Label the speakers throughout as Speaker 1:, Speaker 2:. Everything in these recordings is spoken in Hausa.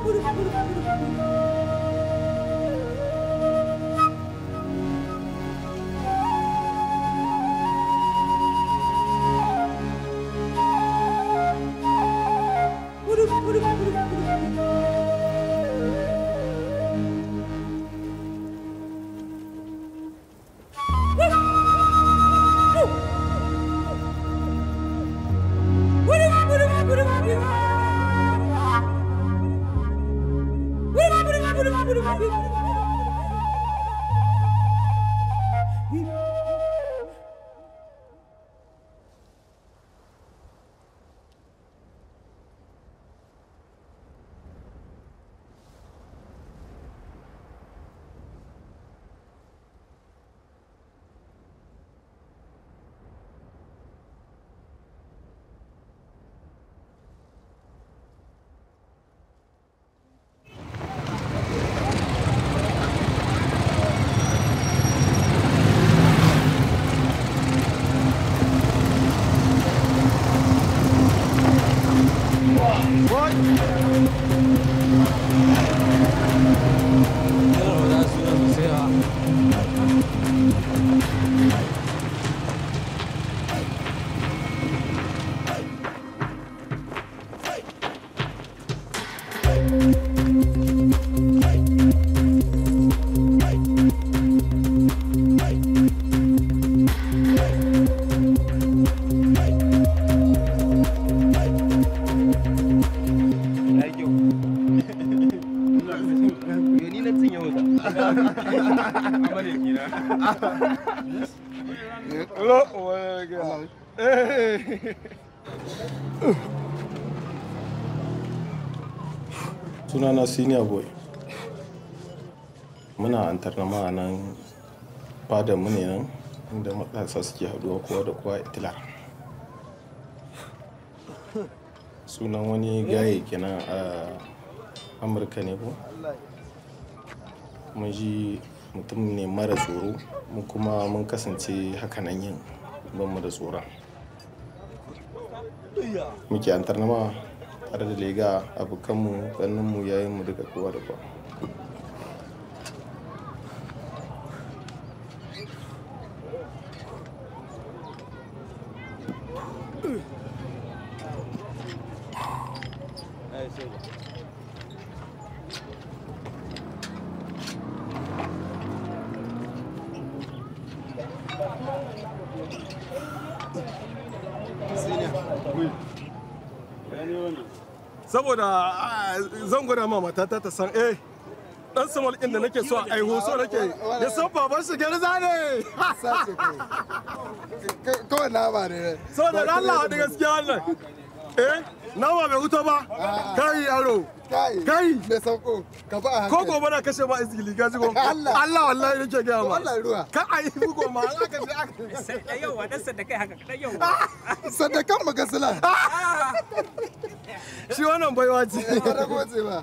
Speaker 1: sunana senior boy muna antarnama a nan fadar mu ne nan inda matasa suke haduwa kowa da kowa itila sunan wani gaye kenan a amurka ne ko mun ji mutum ne mara tsoro mu kuma mun kasance hakanan yin ban mu da tsoron muke antarnama tare da lega abokanmu ganinmu yayinmu duka kowa da kowa
Speaker 2: saboda zan gwada ma matata ta san eh dan samal din da nake so a aiho so nake ya san baban shi garza ne
Speaker 3: kawai na ba ne
Speaker 2: saboda da Allah da gaskiya wannan eh nawa bai huto ba kai yaro
Speaker 3: kai
Speaker 2: kai
Speaker 3: me sauko ka ba a
Speaker 2: ko
Speaker 3: hankali
Speaker 2: gobe na kashe ma izgili ga jigo
Speaker 3: Allah.
Speaker 2: Allah wallahi nake ga ma
Speaker 3: Allah ruwa
Speaker 2: ka ai bugo ma an aka je aka
Speaker 4: yau dan sanda kai haka dan yau
Speaker 3: sadakan magasila
Speaker 2: shi wannan baiwa ce
Speaker 3: ka rago ce ba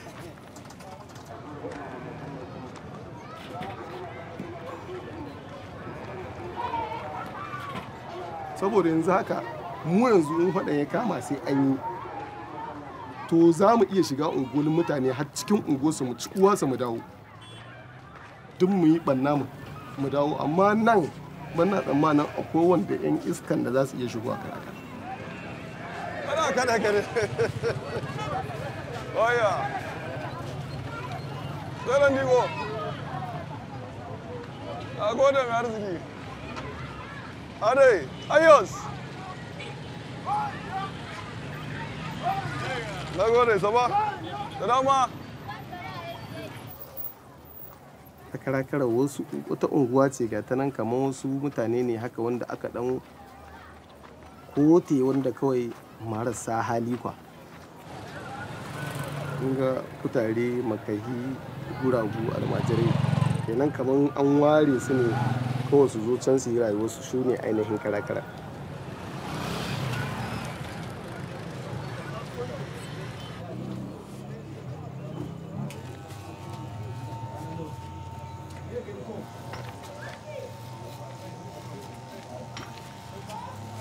Speaker 2: saboda yanzu haka mu yanzu in faɗa ya kama sai an yi to za mu iya shiga unguwar mutane har cikin unguwarsu mu ci uwansa mu dawo duk mu yi ɓanna mu mu dawo amma nan bana tsammanin akwai wanda 'yan iskan da za su iya shigowa kan haka ana kada kada oya tsaron digo a gode mai arziki adai ayos na gode saba da dama a karakara wasu wata unguwa ce ga ta nan kamar wasu mutane ne haka wanda aka dan kote wanda kawai marasa hali kwa ga kutare makahi guragu almajirai kenan kamar an ware su ne kawai su zo can su yi rayuwarsu su ne ainihin karakara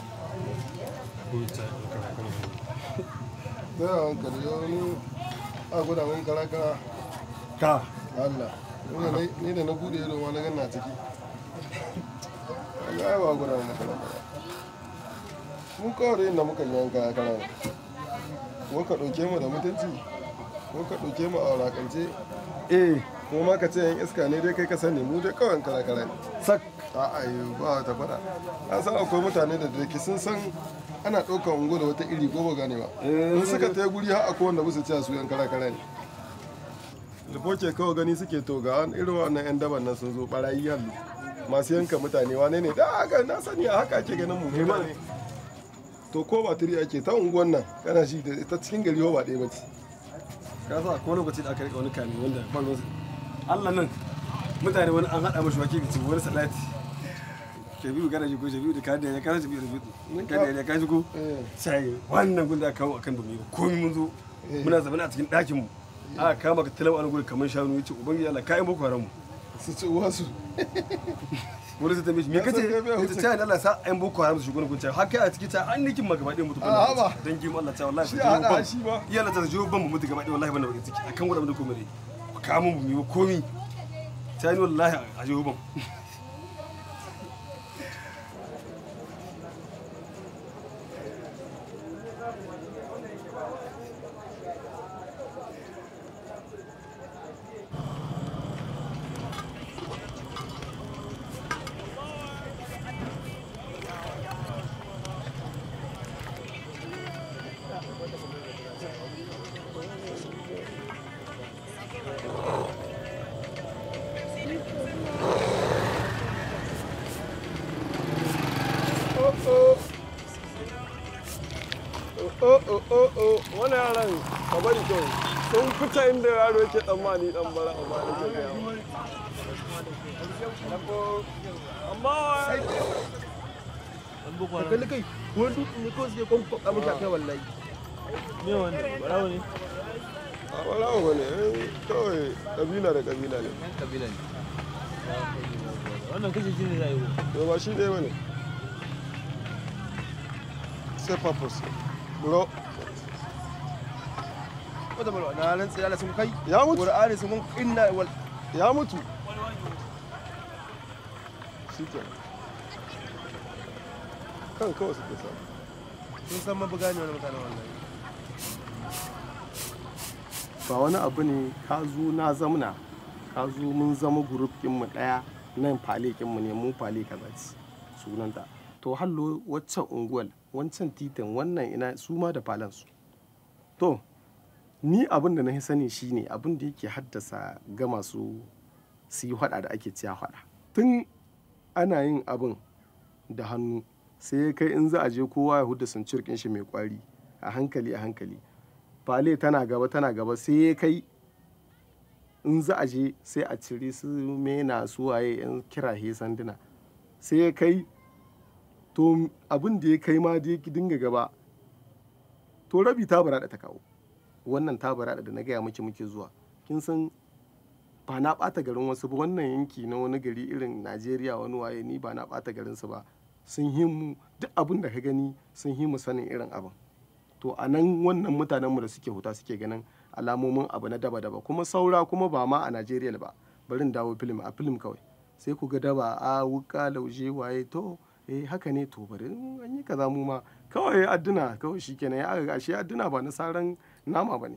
Speaker 3: da hankali wani
Speaker 2: a gwada mun kara kara
Speaker 5: ka
Speaker 2: Allah Ni da na- ni da na bude ido ma na ganna ciki Allah ya ba gwada mun kara kara mun kawai inda muka yi yanka kara ne ko ka ɗauke mu da mutunci ko ka ɗauke mu a wulakance
Speaker 5: eh
Speaker 2: ko ma ka ce yan iska ne dai kai ka sani mu dai kawai kara kara ne
Speaker 5: sak
Speaker 2: a'a yi ba ta fada na san akwai mutane da dake sun san ana ɗaukar ungo da wata iri ko ba gane ba in suka ta guri har akwai wanda musu cewa su yan kara kara ne lifoke kawai gani suke to ga wani irin wannan yan daban nan sun zo barayi yallu masu yanka mutane wane ne da haka na sani a haka ake ganin mu mutane to ko ba tiri ake ta unguwan nan kana shi da ta cikin gari ba ɗaya ba ce
Speaker 5: ka sa ko lokaci da aka rika wani kame wanda ban wasu Allah nan mutane wani an haɗa mashi wake ci wani salati ke biyu gana shi ko shi biyu da kada ya kana shi biyu da biyu kada ya kashi ko
Speaker 2: Eh.
Speaker 5: sai wannan gun da aka kawo akan domin komai mun zo muna zaune a cikin ɗakin mu aka kama ka talawa an gurin kamar shanu yace ubangiji Allah ka yi boko haram mu
Speaker 2: su ci uwansu
Speaker 5: wani sai tambaye shi me
Speaker 2: Ya san
Speaker 5: kace
Speaker 2: kai bai
Speaker 5: yace
Speaker 2: huce.
Speaker 5: sai Allah sa ayan boko haram su shugaban kun har kai a ciki ta an nikin ma gaba ɗaya mutu
Speaker 2: A, haba.
Speaker 5: dan gim Allah ta wallahi
Speaker 2: Shi
Speaker 5: ku
Speaker 2: a
Speaker 5: jiwo
Speaker 2: haɗa
Speaker 5: ban.
Speaker 2: shi ba.
Speaker 5: iya Allah ta jiwo ban mu mutu gaba ɗaya wallahi ban da bakin ciki akan gwada mu da komai ku kawo mu mu yi komi sai ni wallahi a jiwo ban
Speaker 2: oh oh oh oh wani yaran ka bari kyau sun fita inda yaro yake tsammani dan bara amma da ke gaya ma. amma
Speaker 6: ka kalli kai wani dutse ne kawai suke kwan kwakwa maka kai wallahi me wanda barawo ne
Speaker 2: a barawo ba ne eh, kawai kabila da kabila ne
Speaker 6: yan kabila ne wannan kashe shi ne za a yi ko
Speaker 2: to ba shi ɗaya ba ne sai purpose bro
Speaker 6: wata malwa na rantsi Allah sun kai
Speaker 2: ya mutu
Speaker 6: qur'ani sun mun inna wal
Speaker 2: ya mutu shi ke kan kawai suke samu
Speaker 6: sun san mabuga ne wani mutane wallahi
Speaker 2: ba wani abu ne ka zo na zamna ka zo mun zama grup mu daya nan fale mu ne mu fale kaza ce sunanta to hallo waccan unguwar wancan titin wannan ina su ma da falansu to ni abin da na sani shine abin da yake haddasa ga masu su yi hada da ake ciya hada tun ana yin abin da hannu sai kai in za a je kowa ya huda sun cirkin shi mai kwari a hankali a hankali fale tana gaba tana gaba sai ya kai in za a je sai a cire su mena su waye yan kirahe sanduna sai ya kai to abin da ya kai ma da ya dinga gaba to rabi ta bara ta kawo wannan ta bara da na gaya miki muke zuwa kin san ba na ɓata garin wasu ba wannan yanki na wani gari irin najeriya wani waye ni ba na ɓata garinsu ba sun himu duk abin da ka gani sun himu sanin irin abin to a nan wannan mutanenmu da suke huta suke ganin alamomin abu na daba-daba kuma saura kuma ba ma a najeriya ba barin dawo filim a filim kawai sai ku ga daba a wuka lauje waye to eh haka ne to bari in an yi kaza mu ma kawai adduna kawai shikenan ya ga shi adduna ba na saran nama ba ne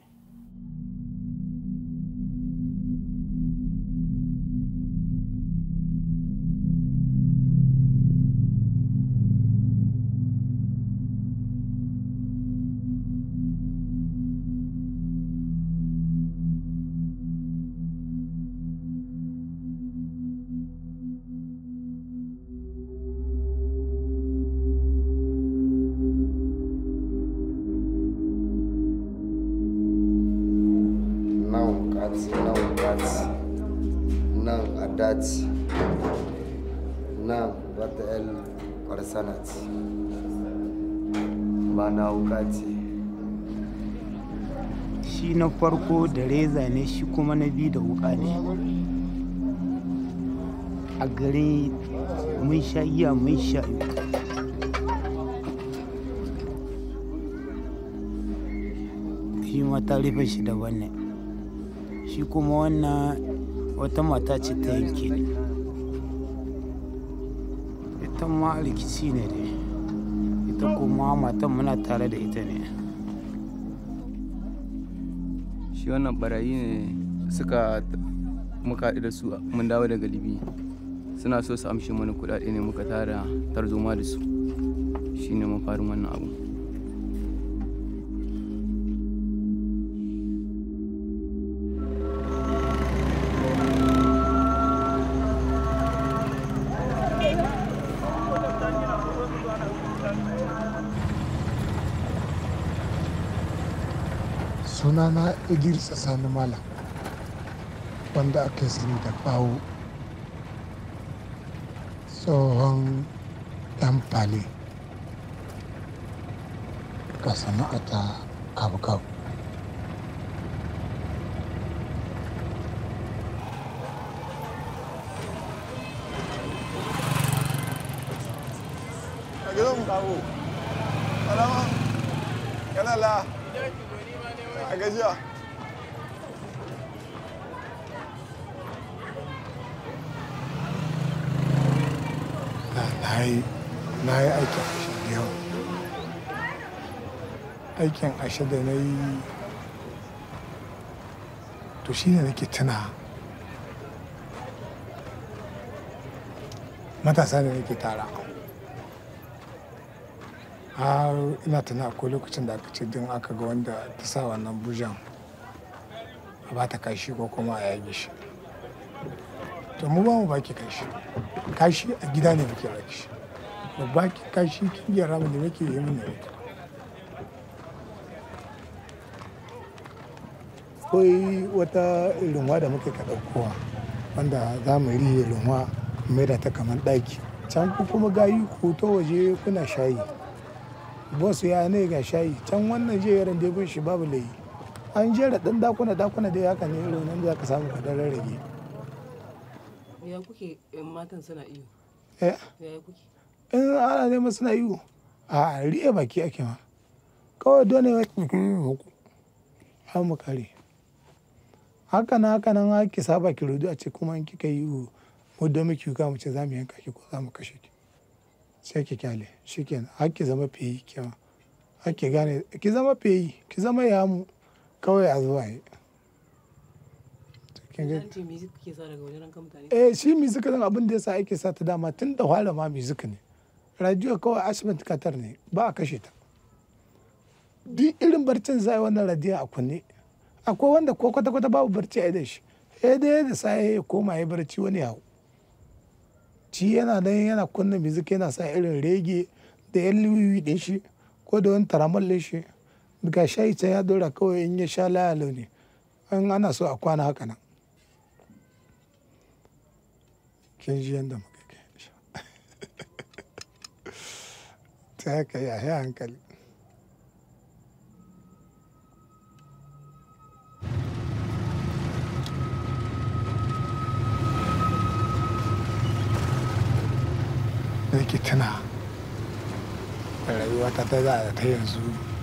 Speaker 3: nan kati nan kati nan adati nan wata el farsanati ba na wukati
Speaker 7: shi na farko da reza ne shi kuma na biyu da wuka ne a gare mun sha iya mun sha shi ma ta rufe shi daban ne shi kuma wannan wata mata ce ta yanke ni ita ma rikici ne dai ita kuma matan muna tare da ita ne
Speaker 8: shi wannan barayi ne suka muka haɗu da su mun dawo daga libi suna so su amshe mana kuɗaɗe ne muka tara tarzoma da su shine mafarin wannan abu
Speaker 9: sunana idris sani malam wanda aka sani da bawo tsohon yan fale ga sana'ata kabu-kabu
Speaker 2: a gidan kawo alama yana la a gajiya
Speaker 9: na yi na yi aikin ashe da yawa aikin ashe da na yi to shi ne nake tuna matasa da nake tara har ina tuna akwai lokacin da aka ce din aka ga wanda ta sa wannan bujan a ba ta kashi ko kuma a yage shi to mu ba mu baki kashi kashi a gida ne muke baki shi ba baki kashi kin gyara mu da muke yi mun ne akwai wata runwa da muke ka ɗaukowa wanda za mu rihe runwa mai da ta kamar ɗaki can ku kuma gayi ku to waje kuna shayi boss ya ne ga shayi can wannan jerin da bin shi babu layi an jera ɗan dakuna dakuna dai haka ne irin nan da ka samu ka dan rarrage
Speaker 10: ya kuke in matan suna iyo
Speaker 9: eh
Speaker 10: ya kuke
Speaker 9: in ana neman suna yi a riƙe baki ake ma kawai dole ya huku har mu kare haka nan haka nan ake saba ki rudu a ce kuma in kika yi mu da muke yuka mu ce za mu yanka ki ko za mu kashe ki sai ki kyale shikenan har ki zama feyi kima har ki gane ki zama feyi ki zama yamu kawai a zuwa yi kin ga
Speaker 10: an ce me kuke sa daga wajen ranka mutane
Speaker 9: eh shi music din abin da yasa ake sa ta dama tun da fara ma music ne radio kawai ashment katar ne ba a kashe ta duk irin barcin zai wannan radio a kunne akwai wanda ko kwata kwata babu barci a idan shi eh dai da sai ya koma ya barci wani yawo ci yana nan yana kunna music yana sa irin rege da yan liwiwi din shi ko da wani taramal din shi ga shayi can ya dora kawai in ya sha layalo ne an ana so a kwana haka nan kin ji yadda muka kai shi ta haka ya yi hankali da ke tuna da rayuwata ta za a ta yanzu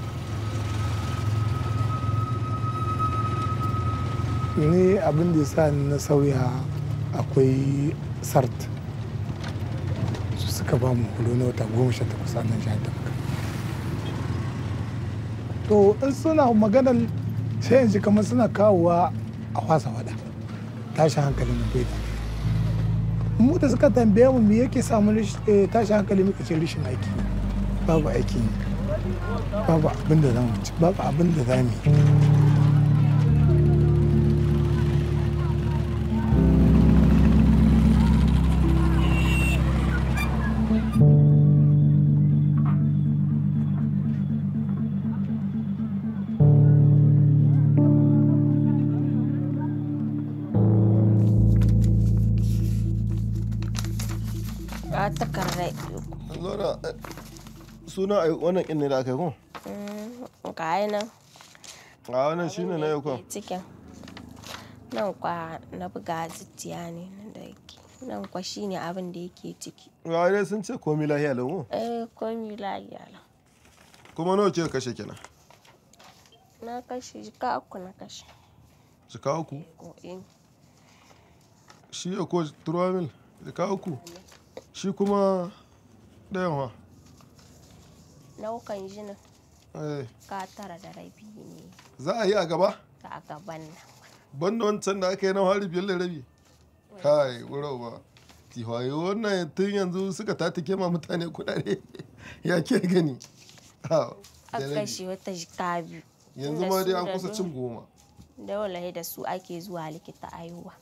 Speaker 9: ni abin da ya sa na sauya akwai sart su suka ba mu horo na wata goma sha takwas a nan jihar da muka to in suna maganar sai yanzu kamar suna kawowa a wasa wada tashin hankali na bai da mu da suka tambaye mu me yake samu tashin hankali muka ce rashin aiki babu aiki babu abin da za mu ci babu abin da za mu yi
Speaker 11: a takardar
Speaker 1: Lora, suna a wannan kin ne da aka yi ko?
Speaker 11: ga yi nan
Speaker 1: A wannan shine na yau ko?
Speaker 11: cikin nan kwa na buga zuciya ne nan da yake nan kwa shine abin da yake ciki
Speaker 1: Ga dai sun ce komi lahiya lau.
Speaker 11: eh komi lafiya lau.
Speaker 1: Kuma nawa ce kashe kenan?
Speaker 11: na kashe ka uku na kashe
Speaker 2: jika uku
Speaker 11: ko in
Speaker 2: shi ya ko turuwa mil jika uku shi kuma ɗayan wa
Speaker 11: naukan jinin
Speaker 2: Eh,
Speaker 11: ka tara da rabi ne
Speaker 2: za a yi a gaba
Speaker 11: a gaban nan
Speaker 2: banda wancan da aka yi na hari biyar da rabi kai wuro ba tiwaye wannan tun yanzu suka tatike ma mutane kudade ya ke gani Ha, da
Speaker 11: aka
Speaker 2: rabi.
Speaker 11: kashe wata jika biyu
Speaker 2: yanzu
Speaker 11: Tunda
Speaker 2: ma dai
Speaker 11: su
Speaker 2: an
Speaker 11: da
Speaker 2: kusa
Speaker 11: do-
Speaker 2: cin goma
Speaker 11: da wallahi da su ake zuwa likita aihuwa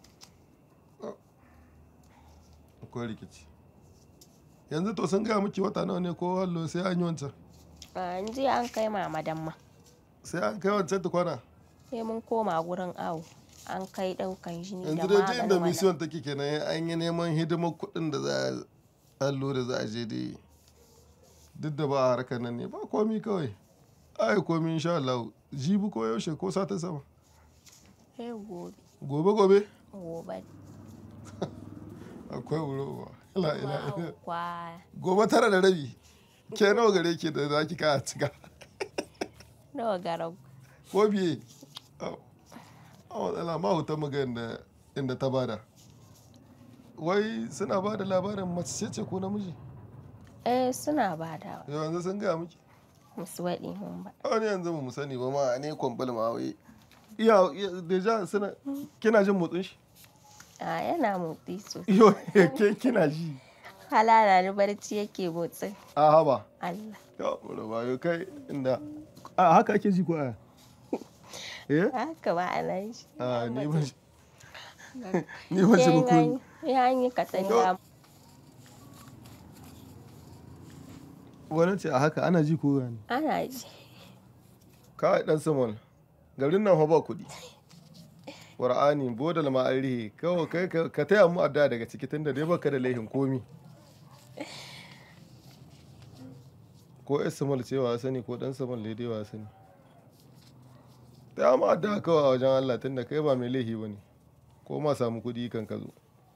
Speaker 2: akwai rikici yanzu to sun gaya miki wata nawa ne ko hallo sai an yi wancan
Speaker 11: an je an kai mamadan ma
Speaker 2: sai an kai wancan tukwana
Speaker 11: sai mun koma gurin awo an kai daukan jini da
Speaker 2: yanzu dai duk inda
Speaker 11: maganin
Speaker 2: mission take kenan an yi neman hidimar kuɗin da za a allo da za a je dai duk da ba a harkar nan ne ba komi kawai ai komi insha Allah jibi ko yaushe ko satin sama
Speaker 11: sai gobe
Speaker 2: gobe gobe
Speaker 11: gobe
Speaker 2: akwai wuro ba ila ila ila
Speaker 11: kwa
Speaker 2: gobe tara da rabi ke nawa gare ke da za ki kaya cika
Speaker 11: nawa garau
Speaker 2: ko biye a matsala ma hutar muga inda inda ta bada wai suna ba da labarin mace ce ko namiji
Speaker 11: eh suna badawa
Speaker 2: yau yanzu sun gaya miki
Speaker 11: musu waɗi mun ba
Speaker 2: wani yanzu ba mu sani ba ma ne kwambal ma wai iya iya- deja suna kina jin motsin shi
Speaker 11: a yana motsi sosai
Speaker 2: iyo ke kina ji
Speaker 11: halala ni barci yake motsin
Speaker 2: a haba
Speaker 11: Allah
Speaker 2: ya bura ba yau kai inda a haka ake ji ko aya eh
Speaker 11: haka ba a nan shi
Speaker 2: a ni ba shi ni ba shi ba ko
Speaker 11: ya yi katanga
Speaker 2: wani ce a haka ana ji ko yani
Speaker 11: ana ji
Speaker 2: ka dan saman garin nan fa ba kuɗi qur'ani bodal ma an rihe kawai kai ka- ka taya mu addu'a daga ciki tunda dai baka da laihin komi ko ismal cewa sani ko dan samal ne dai wa sani taya mu addu'a kawai a wajen Allah tunda kai ba mai laihi bane ko ma samu kuɗi kan ka zo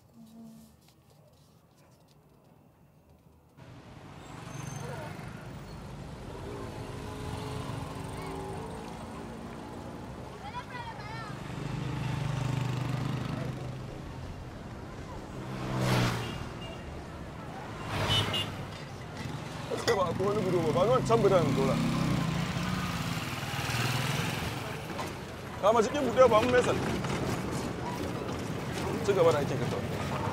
Speaker 2: gaskiya ba akwai wani gudu ba ba zuwan can bidan dora kama cikin buɗe ba mun mesal ci gaba da ake ka kawai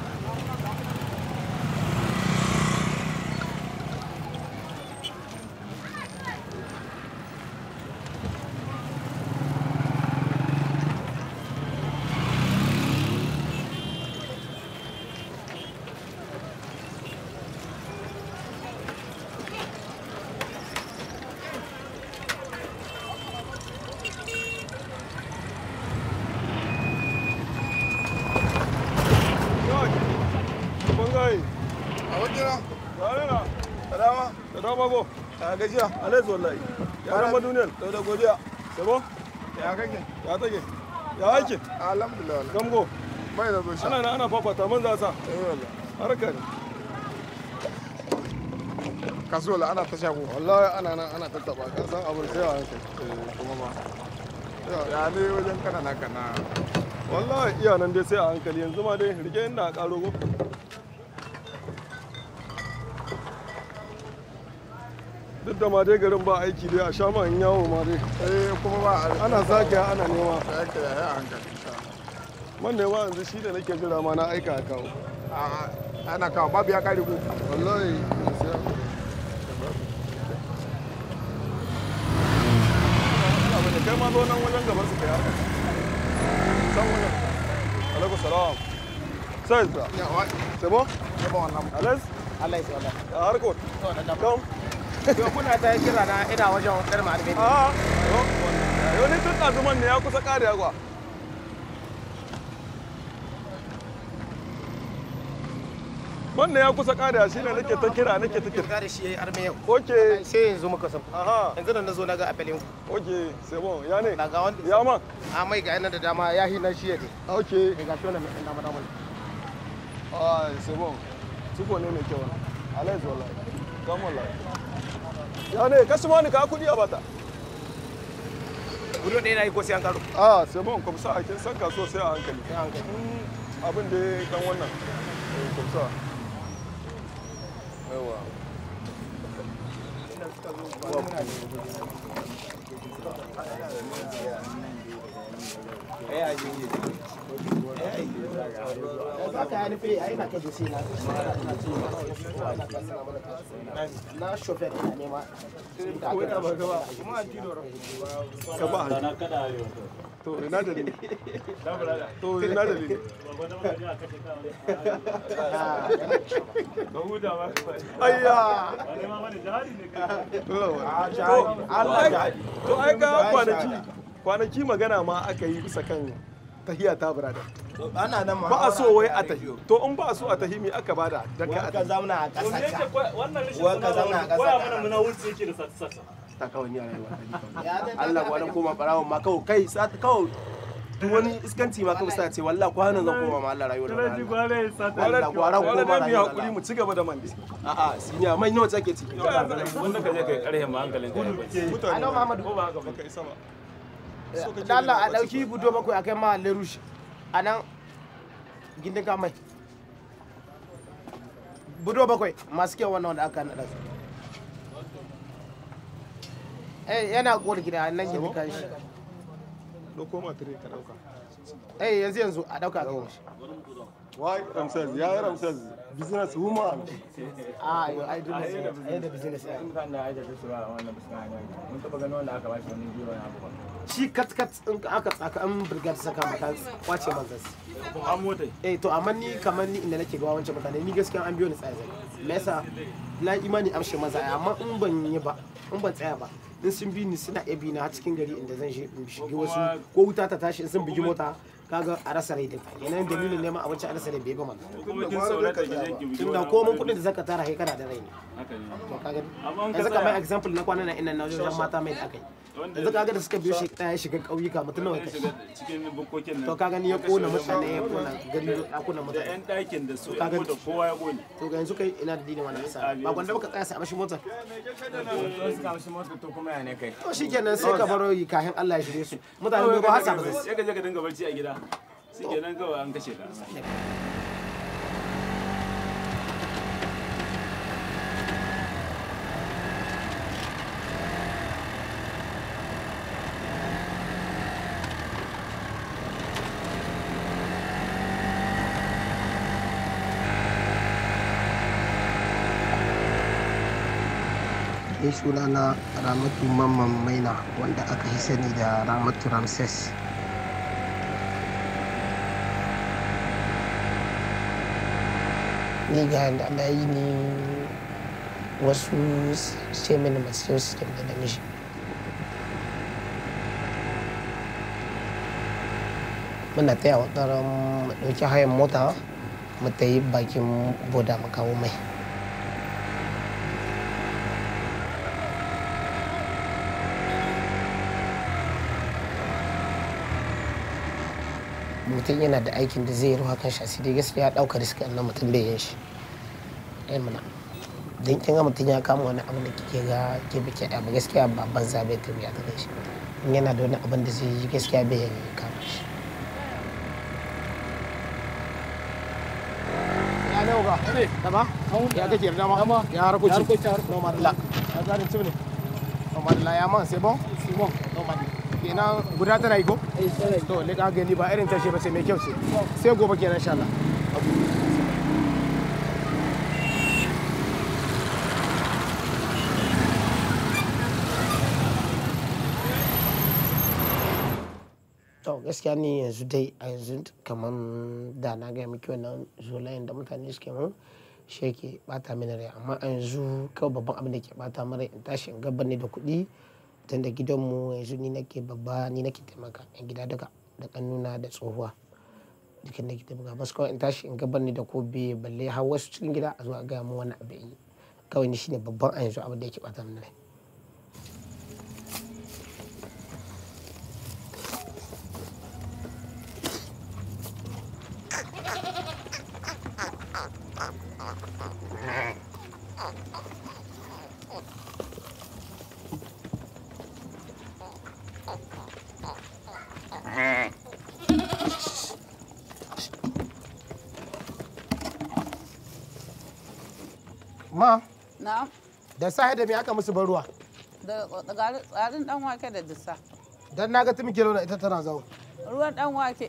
Speaker 2: bangaye a wakila yarina da dama da dama go a gajiya alaizu wallahi ya rama duniyar da da godiya sabo ya kake ya take ya aikin alhamdulillah gamgo bai da zo ana ana fafata man za sa harka ne kasuwa ana ta shago wallahi ana nan ana tattaba ka san abin sai a hankali kuma ma ya ne wajen kana na kana wallahi iya nan dai sai a hankali yanzu ma dai rike inda a karo go duk da ma dai garin ba aiki dai a sha ma in yawo ma dai eh kuma ba ana zagaya ana nema ya ya hankali man ne ma yanzu shi da nake jira ma na aika a kawo ana kawo babu ya kare ku wallahi sai abu ne kai ma zo nan wajen gaban su kai haka san wajen alaikum salam sai c'est bon c'est bon à l'aise à l'aise voilà a harkot kam
Speaker 6: Yau kuna ta kira na ina wajen kar malami.
Speaker 2: a yau ni tun ɗazuman ne ya kusa ƙare kwa wannan ya kusa ƙare shi ne nake ta kira nake ta kira
Speaker 6: da shi yayi arme yau.
Speaker 2: ok
Speaker 6: Sai yanzu muka san.
Speaker 2: aha
Speaker 6: Yanzu da nazo naga apelin ku.
Speaker 2: ok c'est bon ya ne
Speaker 6: Daga wanda
Speaker 2: ya ma
Speaker 6: a mai ga yana da dama ya hi na shi yake.
Speaker 2: ok
Speaker 6: Ga shi wannan mai dama dama.
Speaker 2: ah c'est bon tuko ne mai kyau wannan alai wallahi kam wallahi ya ne kasu ma ni ka kuɗi a bata
Speaker 6: budo ɗaya na yi ko sai an karo
Speaker 2: a sai bon kwamsa a kin san kasuwa sai a hankali abin da ya dan wannan eh, kwamsa yawa
Speaker 6: na shofer ina nema
Speaker 2: ka ba to ina dalili to ina dalili ayya to ai ga kwanaki kwanaki magana ma aka yi bisa kan tahiya ta burada
Speaker 6: ana nan ma
Speaker 2: ba a so wai a tahi to in ba a so a tahi me aka bada dan ka a
Speaker 6: ka
Speaker 2: tahi
Speaker 6: zauna a ƙasa ka
Speaker 12: wannan rashin
Speaker 6: Wa ka zauna a ƙasa
Speaker 12: koya
Speaker 6: ka.
Speaker 12: mana muna wuce yake da sata-sata
Speaker 6: ta kawai ni a rayuwa Allah kwanan koma barawon ma kawai kai sa ta kawai duk wani iskanci ma kawai sa ce wallahi kwanan zan koma ma Allah rayuwar da
Speaker 12: Talaji gwale ya sata
Speaker 6: Allah kwanan
Speaker 2: wala
Speaker 6: koma
Speaker 2: da mu
Speaker 6: rayuwar
Speaker 2: hakuri mu ci gaba da mandi
Speaker 6: a'a siniya mai nawa take ci
Speaker 12: wanda ka je kai karhe ma hankalin ka ya bace
Speaker 2: mutane
Speaker 6: Alo Muhammadu
Speaker 12: ko ba haka ba
Speaker 2: baka isa ba
Speaker 6: da Allah a dauki budo bakwai akai ma lerush a nan gindin ka mai budo bakwai masu kyau wannan wanda aka naɗa su eh yana kowar gida nan gindin kan shi
Speaker 2: dauko ma tire ka dauka
Speaker 6: eh yanzu yanzu a dauka ga shi
Speaker 2: wai ramses ya yi ramses business woman
Speaker 6: a yo ai duk ai da business ai shi kat kat in aka tsaka an brigade saka maka kwace man zas
Speaker 12: an mota
Speaker 6: eh to amma ni kamar ni inda nake ga wancan mutane ni gaskiya an biyo ni tsaye zai me yasa na imani amshe maza amma in ban yi ba in ban tsaya ba in sun bi ni suna iya bi na har cikin gari inda zan shi in shige wasu ko wuta ta tashi in sun bugi mota kaga a rasa rai duka yanayin dalilin neman abinci a rasa rai bai ba man
Speaker 12: kuma kin saurata ki je ki
Speaker 6: tunda ko mun kudin da zaka tara kai kana da rai ne
Speaker 12: haka ne
Speaker 6: to kaga
Speaker 12: Amma in ka
Speaker 6: yanzu kamar
Speaker 12: tsaya-
Speaker 6: example na kwana na ina na wajen mata mai da aka yi yanzu kaga da suka biyo shi ya shiga ƙauyuka mutum nawa
Speaker 12: Zan
Speaker 6: kai
Speaker 12: shiga cikin bukokin nan
Speaker 6: to kaga ni ya kona mutane ya kona gari ɗakunan
Speaker 12: da
Speaker 6: mutane
Speaker 12: yan ɗakin da su
Speaker 6: Kaga-
Speaker 12: yan mota kowa ya kone
Speaker 6: to ga yanzu kai ina da dinin wannan isa ba gwanda baka tsaya sai a mashi motar to shikenan sai ka baro yi kayan Allah ya shirye su mutane ba hasa ba zai
Speaker 12: sai ka je ka dinga barci a gida shikenan kawai an kashe ka
Speaker 6: ni sunana ramatu mamman maina wanda aka yi sani da ramatu ramses ni ga da na yi ni wasu ce mini masu su da na mishi muna taya wa tsaron mu ɗauki hayan mota mu ta yi bakin boda mu kawo mai mutum yana da aikin da zai yi ruwa kan shasi dai gaskiya ɗaukar riska na mutum bai yin shi ai mana don kin ga mutum ya kama wani abu da kike ga ke bike abu gaskiya ba banza bai tafiya ta kai shi in yana da wani abin da zai yi gaskiya bai yin kama shi ya ne uga dama ya kake yarda ma ya harkoci no madalla ya zarin cibne no madalla ya man sai bon simon no madalla kenan guda tana yi ko to le ka gani ba irin tashi ba sai mai kyau ce sai gobe kenan insha Allah to gaskiya ni yanzu dai a yanzu kamar da na gaya miki wannan zolayen da mutane suke mun shi yake bata mini rai amma a yanzu kawai babban abin da ke bata mara in tashi in gaba ne da kuɗi tun da gidanmu yanzu ni nake babba ni nake taimaka yan gida duka da kannuna da tsohuwa dukan nake taimaka basu kawai in tashi in gaba ne da ko biye balle har wasu cikin gida a zuwa gaya mu wani abu yi kawai ni shine babban a yanzu abin da yake bata mini rai ma
Speaker 13: Na'am.
Speaker 6: da sahi da me aka musu ban ruwa
Speaker 13: Da da tsarin dan wake da dusa.
Speaker 6: dan naga tumi kilo da ita tana zawo
Speaker 13: Ruwan dan wake.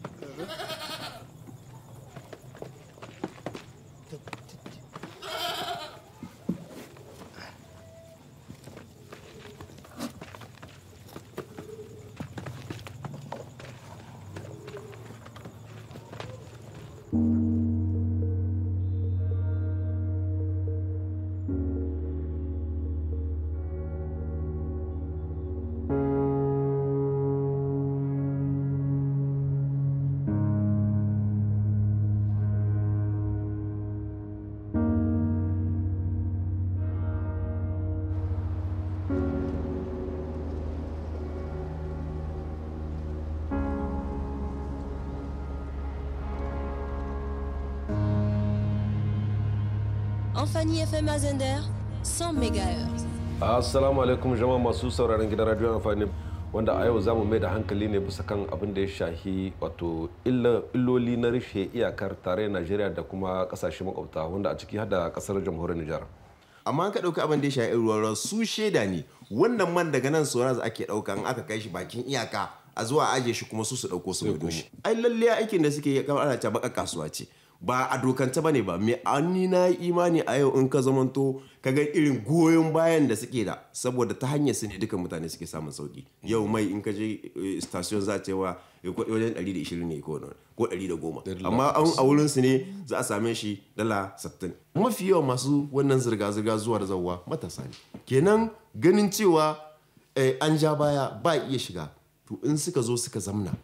Speaker 14: Amphani FM à Zender, 100 MHz.
Speaker 15: Assalamu alaikum jama'a masu sauraron gidan radio amfani wanda a yau za mu mai da hankali ne bisa kan abin da ya shahi wato illoli na rufe iyakar tare Najeriya da kuma kasashe makwabta wanda a ciki hada kasar jamhuriyar Nijar.
Speaker 16: amma ka ɗauka abin da ya shafi ruwan ruwa su shaida ne wannan man daga nan sauran ake ɗauka in aka kai shi bakin iyaka a zuwa aje shi kuma su su ɗauko su gudu shi ai lalle aikin da suke yi kamar ana ta baka kasuwa ce ba a dokance bane ba me ani na yi imani a yau in ka zamanto ka ga irin goyon bayan da suke da saboda ta hanyar su ne dukan mutane suke samun sauki yau mai in ka je eh, station za ta cewa eh, ko- wajen 120 ne ko nawa, ko 110 amma an a wurin su ne za a same shi dala 60 mafi yawan masu wannan zirga-zirga zuwa da zawwa matasa ne kenan ganin cewa eh, an ja baya ba iya shiga to in suka zo suka zamna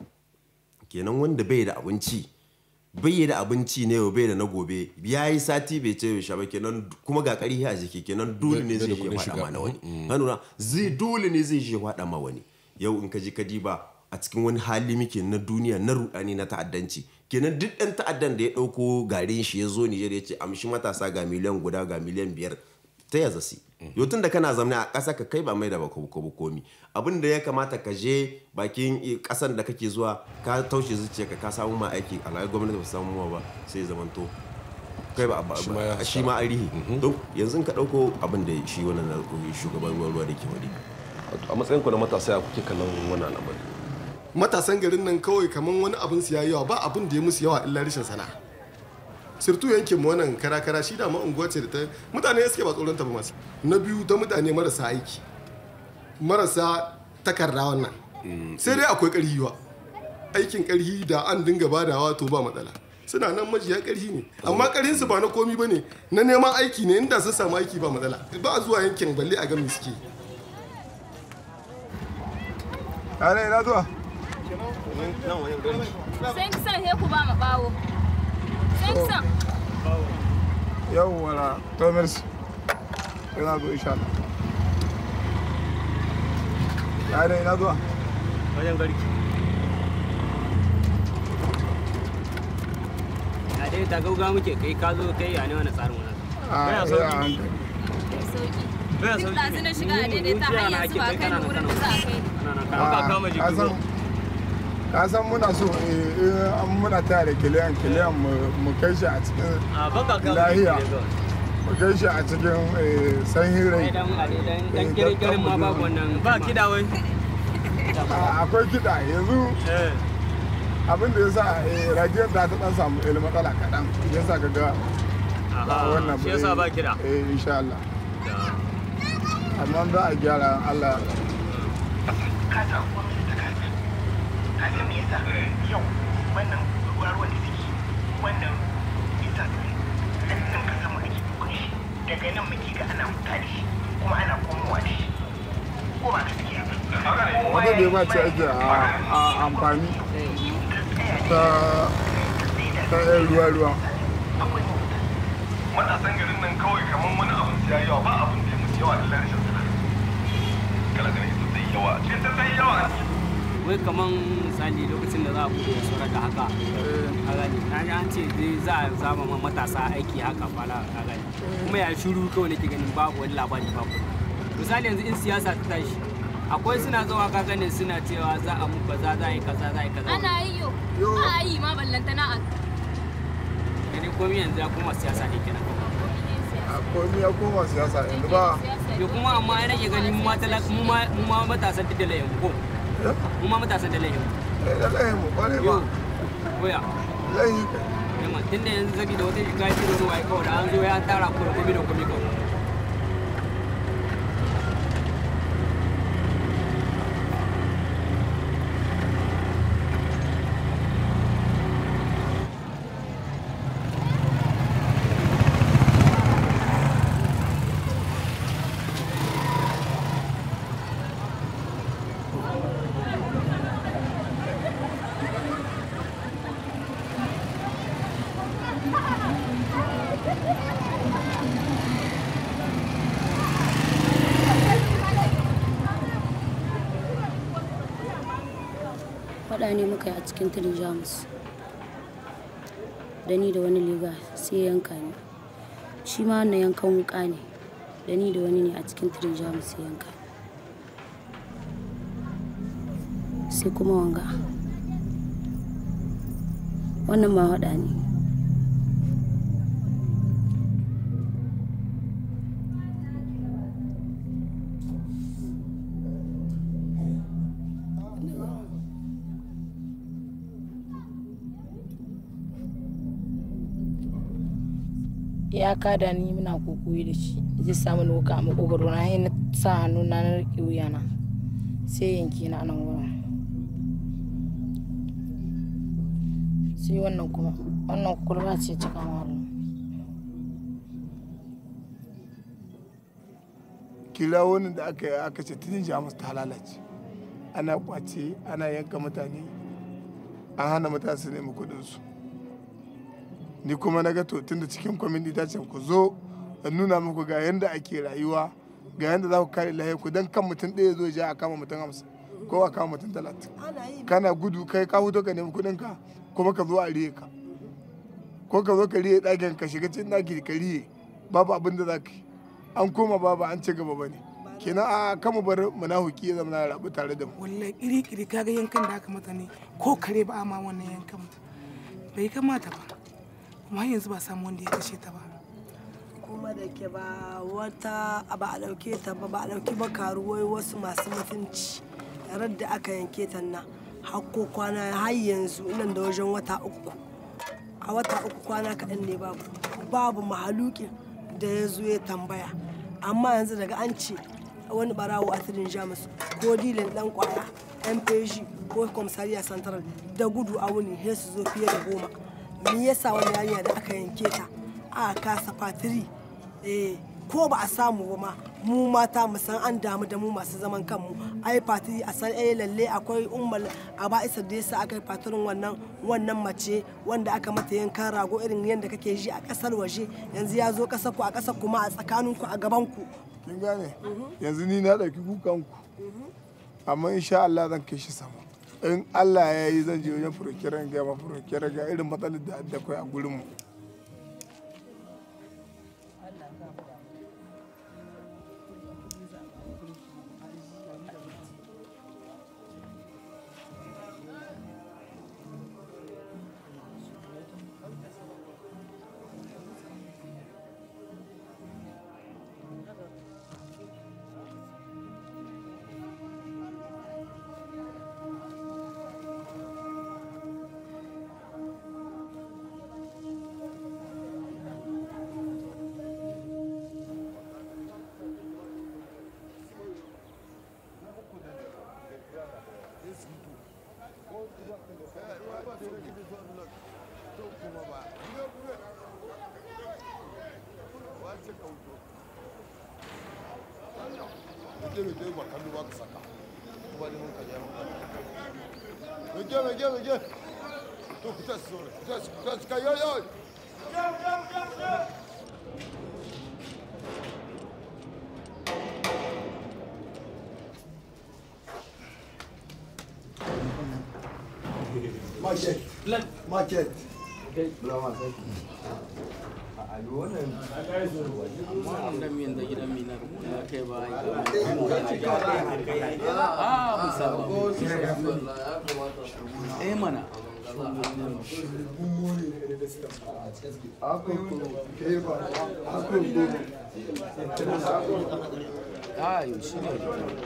Speaker 16: kenan wanda bai da abinci bai da abinci ne yau bai da na gobe ya yi sati bai ce bai sha ba kenan kuma ga ƙarfi a jiki kenan dole ne
Speaker 15: Bai da
Speaker 16: zai je
Speaker 15: kuɗin
Speaker 16: faɗa
Speaker 15: shiga.
Speaker 16: ma na wani
Speaker 15: Mm.
Speaker 16: hanuna zai dole ne zai je faɗa ma wani yau in ka ji ka diba a cikin wani hali muke na duniya na rudani na ta'addanci kenan duk ɗan ta'addan da ya ɗauko garin shi ya zo Nijar ya ce amshi matasa ga miliyan guda ga miliyan biyar ta ya zasi yau tun da kana zamne a ƙasa ka kai ba mai da ba ko komi abin da ya kamata ka je bakin i- ƙasan da kake zuwa ka taushe zuciya ka samu ma aiki alhaji gwamnati ba su samu ma ba sai ya zamanto kai ba ba-
Speaker 15: Shi ma ya
Speaker 16: ba- shi ma arihi don yanzu in ka ɗauko abin da shi wannan na- shugaban ruwan ruwa da ke wadi
Speaker 15: a matsayin ku na matasa ya kuke kallon wannan al'amari
Speaker 2: matasan garin nan kawai kamar wani abin su yayi yawa ba abin da ya musu yawa illa rashin sana'a sirtu yankin mu wannan kara-kara shi da ma unguwa ce da ta mutane suke ba tsoron ta ba masu na biyu ta mutane marasa aiki marasa takarda wannan sai dai akwai ƙarhi wa aikin ƙarhi da an dinga badawa to ba matsala suna nan majiya ƙarhi ne amma ƙarhin su ba na komi ba ne na neman aiki ne inda sun samu aiki ba matsala ba a zuwa yankin balle a ga me suke
Speaker 9: Are ina zuwa?
Speaker 17: Sen kisan he ku ba ma bawo. Sen kisan.
Speaker 9: Yau wala, to merci. Ina zo insha Allah. Are ina zuwa?
Speaker 4: wajen garki a dai ta gauga muke kai ka zo kai ya ne wani tsarin wani
Speaker 9: Ah,
Speaker 4: Baya
Speaker 9: eh, a
Speaker 4: sauki.
Speaker 9: hankali.
Speaker 17: Sauki.
Speaker 4: Baya
Speaker 17: Duk
Speaker 4: sauki.
Speaker 17: ɗazu na shiga a daidai ta hanyar zuwa kai ni wurin da za a kai.
Speaker 9: Ah, ka san- Ka san muna so eh, eh, an muna taya da kiliyan kiliyan mu- mu kai shi a cikin lahiya. Mu kai shi a cikin eh, sanyin rai.
Speaker 4: dan a dai dan
Speaker 9: Eh,
Speaker 4: dan
Speaker 9: dan-
Speaker 4: kirkirin ma
Speaker 9: dan
Speaker 4: babu
Speaker 9: mu-
Speaker 4: wannan ba kida wai
Speaker 9: Ah, Akwai kiɗa yanzu abin da ya sa eh, radiyon ta ta ɗan samu eh, matsala kaɗan ya sa ka ga ba
Speaker 4: Aha,
Speaker 9: wannan
Speaker 4: shi yasa ba kiɗa.
Speaker 9: Eh insha Allah. Amma za a gyara Allah.
Speaker 18: kaga me yasa yau wannan ruwa ruwan da suke wannan ita nan nan ka samu ake dukkan shi daga nan muke ga ana fita da shi kuma ana komowa da shi ko ba gaskiya ba
Speaker 9: Wata da ba ce ake a- a amfani ta ta yan ruwa-ruwa.
Speaker 2: matasan garin nan kawai kamar wani abin su yayi yawa ba abin da ya musu yawa illa rashin sana'a kala ganin ita ta yi yawa ce ta ta yi yawa
Speaker 4: wai kaman misali lokacin da za a bude sauran da haka a gani na ji an ce zai za a zama ma matasa aiki haka fara a gani kuma ya shiru kawai nake ganin babu wani labari babu misali yanzu in siyasa ta tashi akwai suna zuwa ka gane suna cewa za a mu kaza za a yi kaza za a yi kaza
Speaker 17: Ana yi yo. Ba a yi ma ballantana a.
Speaker 4: gani komai yanzu ya kuma siyasa ne kenan
Speaker 2: komi ya koma siyasa yanzu ba
Speaker 4: yo kuma amma ai nake gani mu ma talak mu ma mu ma matasan da layin ko mu ma matasan da layin
Speaker 2: eh da layin mu kware ba
Speaker 4: waya
Speaker 2: layin
Speaker 4: yamma tunda yanzu zabi da wata shiga kiro ruwa ai kawai da an zo ya tara ku da komai da komai kawai
Speaker 19: faɗa ne muka yi a cikin tirin jamus da ni da wani liga sai ya yanka ni shi ma wannan yankan wuka ne da ni da wani ne a cikin tirin jamus sai yanka sai kuma wanga wannan ma haɗa ne
Speaker 20: ya kada ni muna kokoyi da shi zai samu ni wuka a makogaro na na sa hannu na na riƙe wuyana sai yanke na nan wurin sai wannan kuma wannan kurba ce cikin wurin
Speaker 9: kira wani da aka yi aka ce tuni jamus ta lalace ana kwace ana yanka mutane an hana mutane su nemi kudinsu ni kuma na ga to tunda cikin kwamiti ta ce ku zo in nuna muku ga yanda ake rayuwa ga yanda za ku kare lahiyar ku don kan mutum ɗaya zo ja a kama mutum hamsin ko a kama mutum talatin kana gudu kai ka huto ka nemi kuɗin ka kuma ka zo a riye ka ko ka zo ka riye ɗakin ka shiga cikin ɗaki ka riye babu abin da za ka yi an koma babu an ci gaba ba ne kenan a kama bar munafuki ya zama na rabu tare da mu
Speaker 21: wallahi iri iri kaga yankan da aka mata ne ko kare ba a ma wannan yankan mata bai kamata ba kuma yanzu ba samu wanda ya kashe ta ba
Speaker 22: kuma da ke ba wata ba a ɗauke ta ba ba a ɗauki ba karuwai wasu masu mutunci yarar da aka yanke ta na hakko kwana har yanzu nan da wajen wata uku a wata uku kwana kaɗan ne babu babu mahalukin da ya zo ya tambaya amma yanzu daga an ce wani barawo a tirin jamus ko dilin dan kwaya mpg ko komisariya central da gudu a wuni sai su zo fiye da goma me yasa wani yarinya da aka yanke ta a kasa fatiri eh ko ba a samu ba ma mu mata mu san an damu da mu masu zaman kanmu ai fatiri a san eh lalle akwai ummal a ba isa da yasa aka yi fatirin wannan wannan mace wanda aka mata yankan rago irin yadda kake ji a kasar waje yanzu ya zo kasar ku a kasar kuma a tsakanin ku a gaban ku
Speaker 9: kin gane yanzu ni na ɗauki kukan ku amma insha Allah zan kai shi sama in Allah ya yi zan je wajen furokiran ga ma furokiran ga irin matsalar da da kai a gurin mu
Speaker 2: Market. Market.
Speaker 4: wannan miyan da gidan mina ya kai ba a musaba eh mana
Speaker 7: ayo shi ne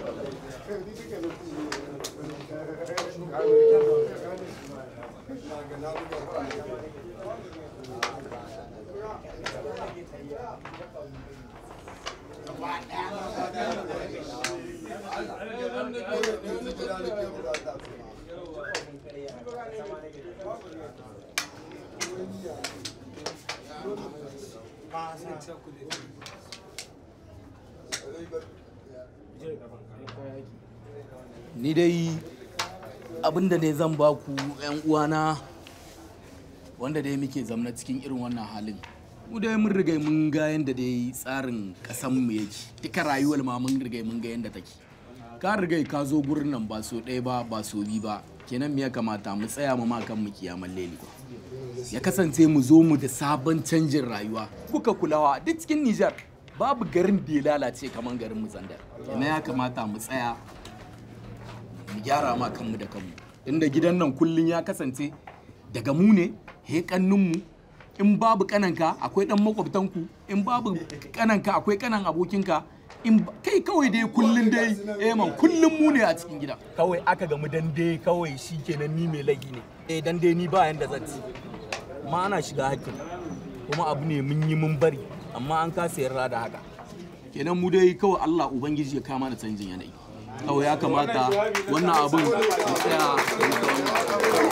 Speaker 3: ni dai abinda ne zan ba ku 'yan uwana wanda dai muke zamna cikin irin wannan halin mu dai mun riga mun ga yadda dai tsarin kasan mu yake duka rayuwar ma mun riga mun ga yadda take ka riga ka zo gurin nan ba so ɗaya ba ba so bi ba kenan me ya kamata mu tsaya mu ma kan mu kiyaman leli ya kasance mu zo mu da sabon canjin rayuwa kuka kulawa duk cikin Nijar babu garin da ya lalace kamar garin mu Zandar kenan ya kamata mu tsaya mu gyara ma kanmu da kanmu inda gidan nan kullun ya kasance daga mu ne he mu in babu kananka akwai dan makwabtanku in babu kananka akwai kanan abokinka in ba- kai kawai dai kullun dai eh man kullun mu ne a cikin gida kawai aka gamu dan dai kawai shikenan ni mai lagi ne eh dan dai ni ba yanda zan ci ma ana shiga hakkin kuma abu ne mun yi mun bari amma an kasa yarda da haka kenan mu dai kawai Allah ubangiji ya kama da canjin yanayi kawai ya kamata wannan abin mu tsaya mu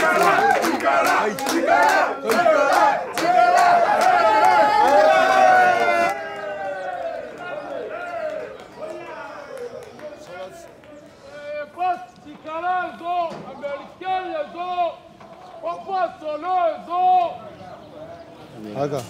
Speaker 2: haka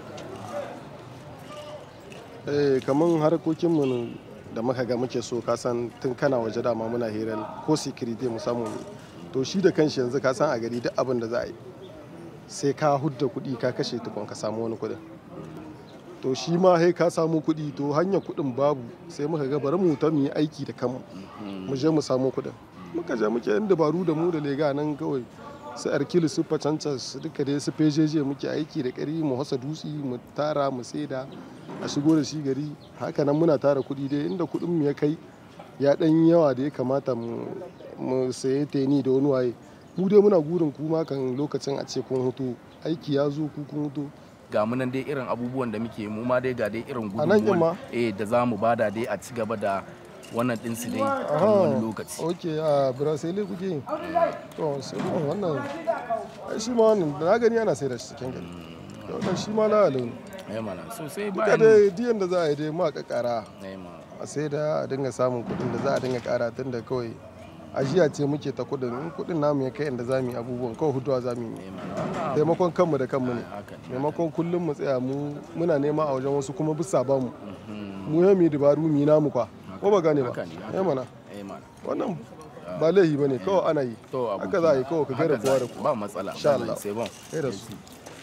Speaker 2: eh kaman harkokinmu ne da muka ga muke so ka san tun kana waje dama muna hirar ko security mu samu ne to shi da kanshi yanzu ka san a gari duk abin da za a yi sai ka hudda kuɗi ka kashe tukun ka samu wani kuɗin to shi ma sai ka samu kuɗi to hanyar kuɗin babu sai muka ga bari mu ta mu yi aiki da kanmu mu je mu samu kuɗin muka je muke yan dabaru da mu da lega nan kawai su arkili su facanca su duka dai su fejeje muke aiki da ƙari mu hasa dutsi mu tara mu saida a shigo da shi gari haka nan muna tara kuɗi dai inda kuɗin mu ya kai ya ɗan yawa da ya kamata mu mu saye teni da wani waye mu dai muna gurin kuma kan lokacin a ce kun hutu aiki ya zo ku kun hutu
Speaker 3: ga mu nan dai irin abubuwan da muke mu ma dai ga dai irin
Speaker 2: A nan ɗin ma?
Speaker 3: gudunmuwan eh da za mu bada dai a ci gaba da wannan din su dai a
Speaker 2: Aha,
Speaker 3: wani lokaci
Speaker 2: ok a brasile kuke yi to sai kuma wannan ai shi ma wannan da na gani ana sai da shi cikin gari da wannan shi ma lalata ne
Speaker 3: eh mana sosai
Speaker 2: duka
Speaker 3: bayan
Speaker 2: dai diyan da za a yi dai ma kakara
Speaker 3: eh ma
Speaker 2: a sai da a dinga samun kuɗin da za a dinga kara tun da kawai ajiya ce muke ta kuɗin in kuɗin namu ya kai inda za mu yi abubuwan kawai hutuwa za mu yi taimakon kanmu da kanmu ne maimakon kullum mu tsaya mu muna nema a wajen wasu kuma bisa ba mu mu ya mu yi dabaru mu yi namu kwa ko ba gane ba
Speaker 3: Haka ne, haka
Speaker 2: eh mana
Speaker 3: eh mana
Speaker 2: wannan ba laifi ba ne kawai ana yi
Speaker 3: to
Speaker 2: haka za a yi kawai ka gaira
Speaker 3: haka za
Speaker 2: kowa
Speaker 3: a
Speaker 2: da
Speaker 3: yi,
Speaker 2: kowa
Speaker 3: ba matsala
Speaker 2: insha
Speaker 3: wallahi,
Speaker 2: Allah
Speaker 3: sai bon
Speaker 2: kai da su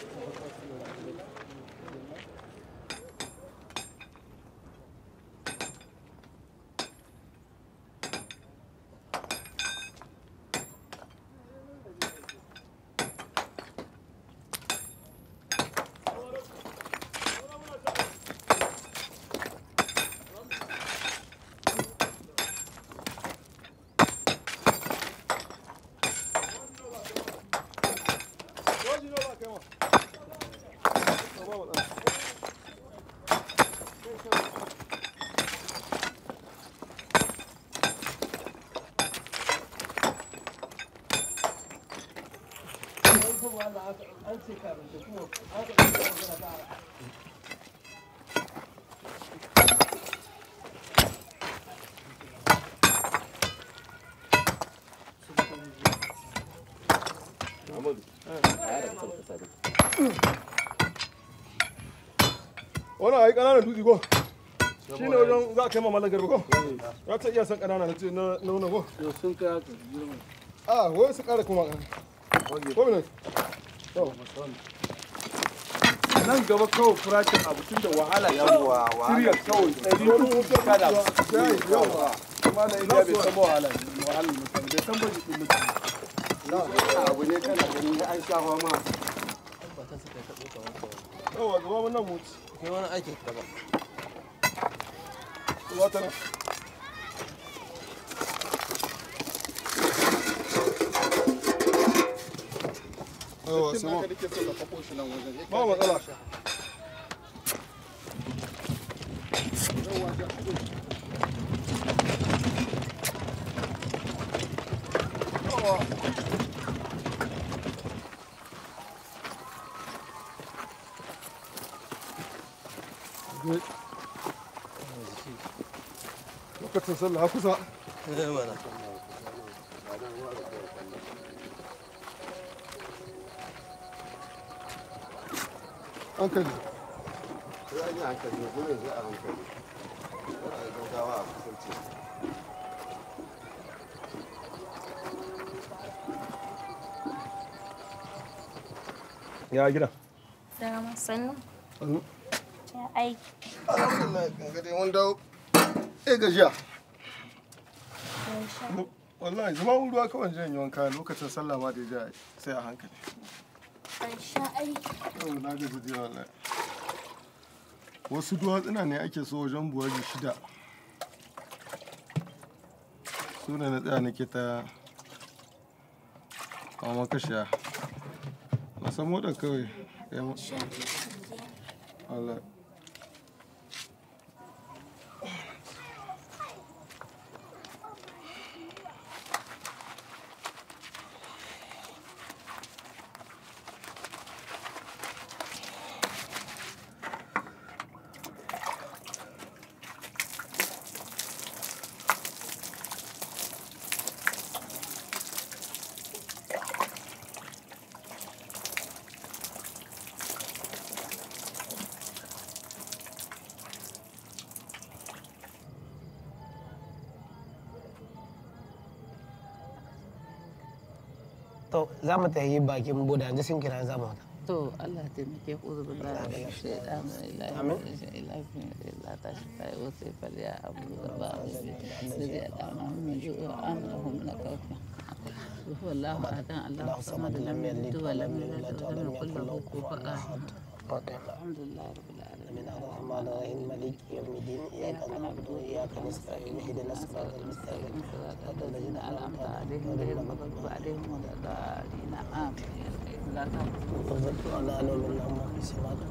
Speaker 2: wannan ai ƙananan dutse ko shi ne wajen za a kai ma mallan garba ko ya ce iya san ƙanana na ce na na wannan ko
Speaker 7: sun kai haka
Speaker 2: a wai su ƙara kuma ƙanana ko ne to
Speaker 12: nan gaba kawai farashin abu tun da wahala
Speaker 2: Yawwa, wahala.
Speaker 12: shirya kawai ɗari uku kada
Speaker 2: Yayi, yawwa.
Speaker 12: kuma na indiya bai san ba wahala wahala mutane bai san ba jikin mutane
Speaker 2: abu ne kana gani an shafa ma yawa gaba wannan mutu
Speaker 5: kai wani aikin ka ba
Speaker 2: wata nan yawa sama ba matsala lokacin sallah kusa hankali ya gida
Speaker 11: Dama sannu.
Speaker 2: Sannu.
Speaker 11: Ya aiki.
Speaker 2: alhamdulillah ga dai mun dawo eh gajiya wallahi zama ruwa kawai jan yi wanka lokacin sallah ma da ya sai a hankali
Speaker 11: Ban sha aiki.
Speaker 2: yau na gaji da wallahi wasu duwatsuna ne ake so wajen buwaji shida su ne na tsaya nake ta kama kashiya na san motar kawai ya mu wallahi
Speaker 6: to za mu ta yi bakin boda yanzu sun kira za mu wata
Speaker 13: to Allah ya taimake ku zuba da shaidan ilahi ilahi illa ta shi kai wasu fal ya abu da ba da zai dama mun ji an hum na kauka wallahu adan Allah samad lam yalid wa lam yulad wa lam yakul lahu kufuwan ahad alhamdulillah rabbil alamin
Speaker 6: الرحمن الرحيم مالك يوم الدين إياك نعبد وإياك نستعين اهدنا الصراط المستقيم صراط الذين
Speaker 13: أنعمت عليهم غير المغضوب عليهم ولا الضالين آمين لا
Speaker 6: وارزق على نور اللهم في سماك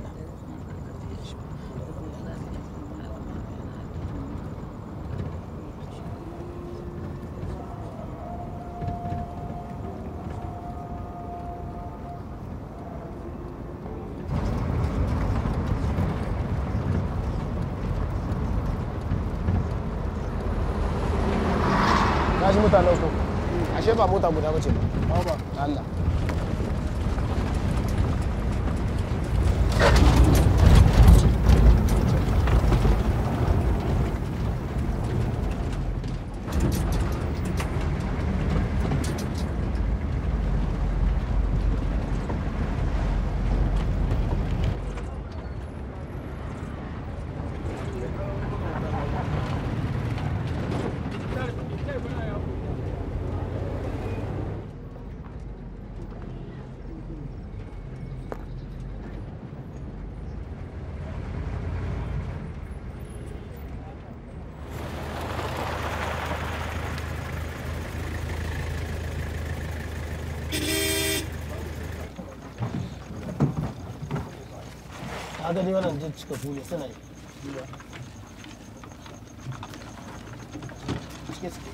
Speaker 6: na shi mutanen ku ashe ba mota guda bace ba ba Allah ka gani wannan duk cika fuye suna yi cike suke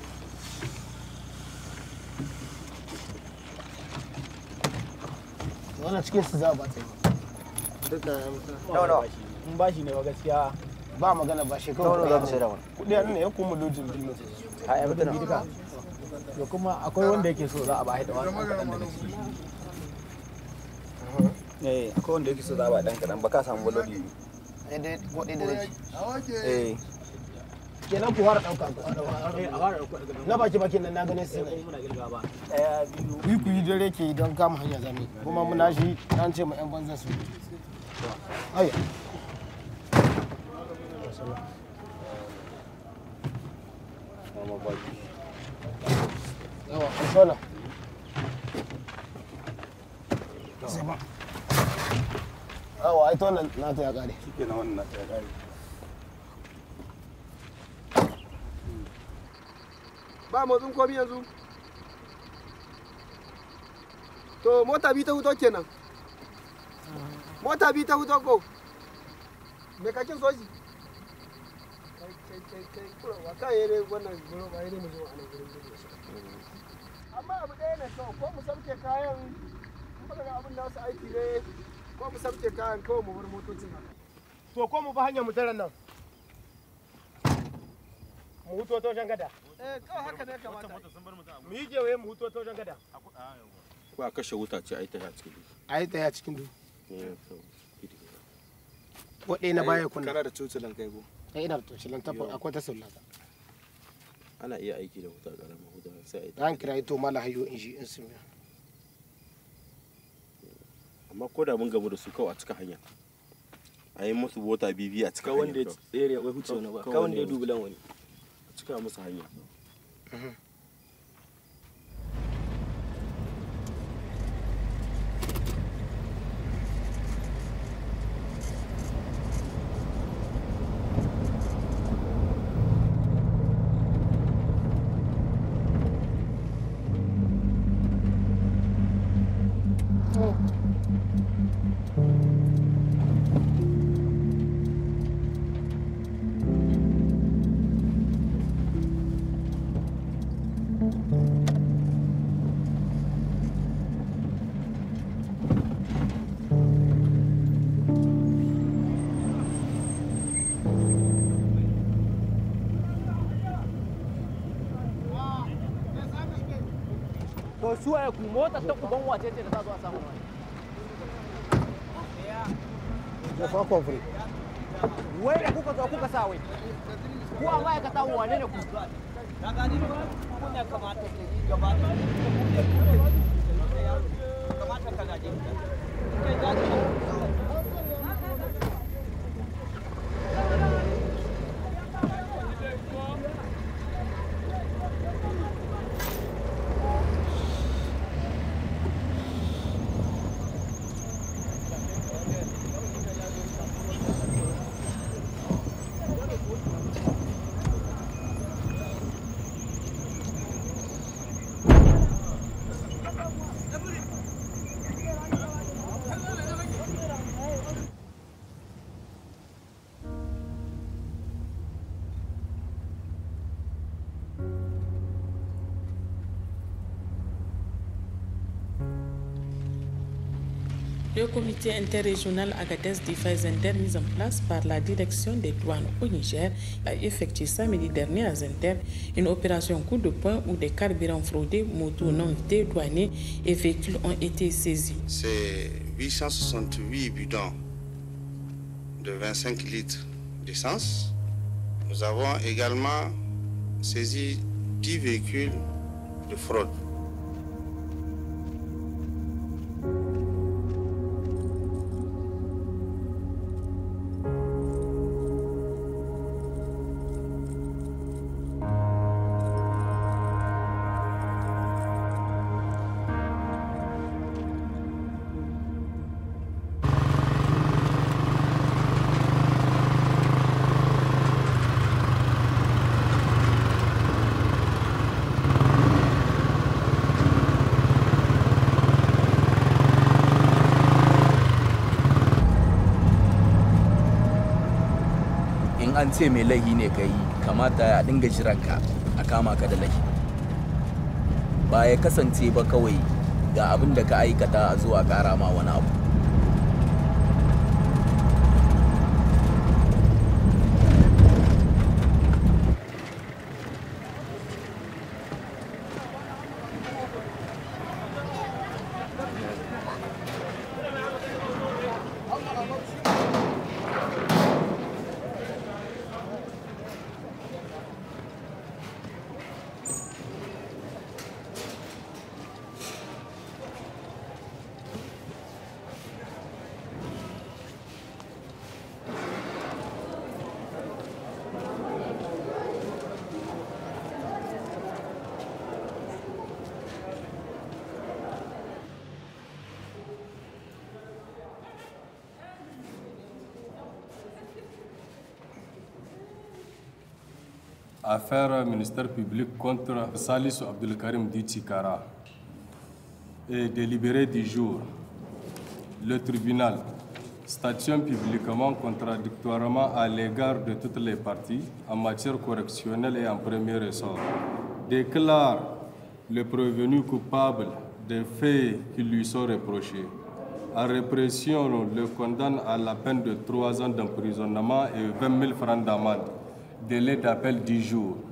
Speaker 6: wannan cikin su za a ba ta yi duka
Speaker 5: nawa nawa in bashi ne ba gaskiya
Speaker 6: ba magana ba shi
Speaker 5: Nawa nawa za ka sai da
Speaker 6: kawai
Speaker 5: wani?
Speaker 6: kudi an ne ya kuma lojin bilmin
Speaker 5: a yi mutum duka da kuma akwai wanda yake so za a ba da wani kaɗan daga ciki eh akwai wanda yake so za a ba dan kaɗan ba ka samu baloli
Speaker 6: daidai ko ɗaya da rai
Speaker 5: eh
Speaker 6: kenan ku fara ɗauka ku fara na baki bakin nan na ganin su ne
Speaker 5: ɗaya biyu
Speaker 6: ku ku yi dare ke don kama hanya zami kuma muna shi an ce ma yan banzan su aya yawa ku shola Zama. Awa, ai to nan na ta ya kare.
Speaker 2: Shike na wannan na ta ya kare.
Speaker 8: ba motsin komi yanzu to mota bi ta huto kenan mota bi ta huto ko me kakin soji wa kan yi ne wannan guro ba yi ne mu zo a nan gurin gudu amma abu ɗaya ne kawai ko mu sauke kayan in baka ga abin da wasu aiki ne ko mu sauke kayan kawai mu bar motocin haka
Speaker 10: to ko mu bi hanyar mu taran nan mu huto ta wajen gada
Speaker 8: eh kawai haka ne kamata
Speaker 10: mu yi kewaye mu huto ta wajen gada
Speaker 1: ko a kashe wuta ce a yi ta ya cikin
Speaker 6: A yi ta ya cikin duhu.
Speaker 1: duhu
Speaker 6: Waɗe na baya kunna.
Speaker 2: Kana da cocilan kai ko?
Speaker 6: Kai ina da tocilan tabbas akwai ta sallata.
Speaker 1: ana iya aiki da wuta ƙarama wuta sai a yi ta
Speaker 6: Ran kira ito mala hayo in shi in sun
Speaker 1: amma ko da mun gamu da su kawai a cika hanya a yi musu bota bibi a cika
Speaker 23: Ka wanda ya
Speaker 1: kawai.
Speaker 23: tsere ya huce wani ba,
Speaker 1: Kawai
Speaker 23: ka wanda ya
Speaker 1: wanda
Speaker 23: dubi lan wani.
Speaker 1: a cika musu hanya
Speaker 10: to su waye ku motar ta uban wace ce da za zo a samu wani
Speaker 6: Ya fa kofri.
Speaker 10: wai da kuka zo kuka sa wai ku a ma'aikata wane ne ku
Speaker 24: kuna kamata ke yi gaba da kamata ka gaje kai gaje
Speaker 25: Le comité interrégional Agadez Defense Zender mis en place par la direction des douanes au Niger a effectué samedi dernier à Zender une opération coup de poing où des carburants fraudés, motos non dédouanés et véhicules ont été saisis.
Speaker 26: C'est 868 bidons de 25 litres d'essence. Nous avons également saisi 10 véhicules de fraude.
Speaker 3: in an ce mai laihi ne ka yi kamata a dinga jiranka a kama ka da laihi ba ya kasance ba kawai ga abin da ka aikata a zuwa kara ma wani abu
Speaker 14: affaires ministère public contre Salis Abdelkarim Ditsikara et délibéré du jour. Le tribunal, station publiquement contradictoirement à l'égard de toutes les parties en matière correctionnelle et en premier ressort, déclare le prévenu coupable des faits qui lui sont reprochés. En répression, le condamne à la peine de trois ans d'emprisonnement et 20 000 francs d'amende. Délai d'appel 10 jours.